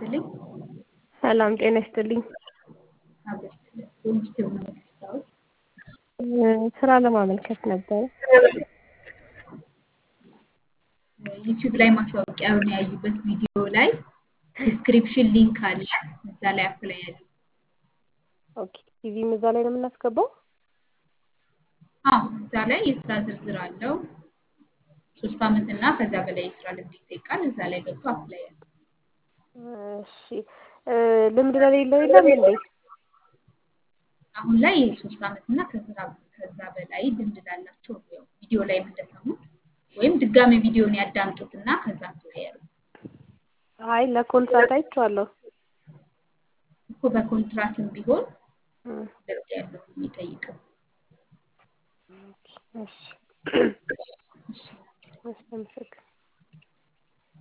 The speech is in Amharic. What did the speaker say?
ይስጥልኝ። ሰላም ጤና ይስጥልኝ። አብሮ ይስጥልኝ። ፖዚቲቭ ነው የምትሰራው? ስራ ለማመልከት ነበረ። ዩቲዩብ ላይ ማስታወቂያውን ያዩበት ቪዲዮ ላይ ዲስክሪፕሽን ሊንክ አለ። እዛ ላይ አፕላይ ያሉ ኦኬ ቲቪም እዛ ላይ ነው የምናስገባው? አዎ እዛ ላይ የስራ ዝርዝር አለው። ሶስት አመት እና ከዛ በላይ የስራ ልምድ ይጠይቃል። እዛ ላይ ገብቶ አፕላይ ያሉ እሺ ልምድ ለሌለው የለም እንዴ? አሁን ላይ ሶስት አመት እና ከዛ ከዛ በላይ ልምድ ላላቸው ነው ያው ቪዲዮ ላይ እንደሰሙት ወይም ድጋሚ ቪዲዮን ያዳምጡት እና ከዛ አፕላይ ያሉ አይ ለኮንትራት አይቼዋለሁ። እኮ በኮንትራትም ቢሆን ልምድ ያለው ነው የሚጠይቀው። እሺ እሺ እሺ አመሰግናለሁ።